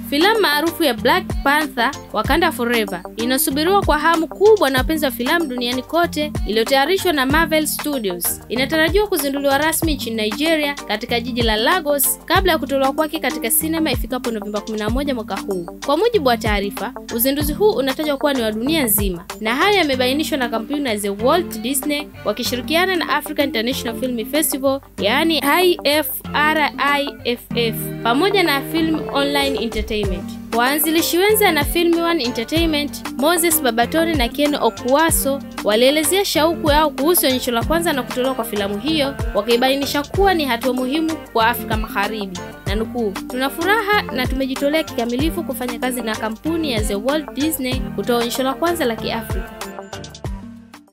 Filamu maarufu ya Black Panther Wakanda Forever inasubiriwa kwa hamu kubwa na wapenzi wa filamu duniani kote, iliyotayarishwa na Marvel Studios. Inatarajiwa kuzinduliwa rasmi nchini Nigeria katika jiji la Lagos kabla ya kutolewa kwake katika sinema ifikapo Novemba 11 mwaka huu. Kwa mujibu wa taarifa, uzinduzi huu unatajwa kuwa ni wa dunia nzima, na haya yamebainishwa na kampuni ya The Walt Disney wakishirikiana na African International Film Festival, yaani IFRIFF pamoja na Film Online Entertainment. Waanzilishi wenza na Film One Entertainment, Moses Babatone na Ken Okuwaso walielezea shauku yao kuhusu onyesho la kwanza na kutolewa kwa filamu hiyo, wakibainisha kuwa ni hatua muhimu kwa Afrika Magharibi, na nukuu, tuna furaha na tumejitolea kikamilifu kufanya kazi na kampuni ya The Walt Disney kutoa onyesho la kwanza la Kiafrika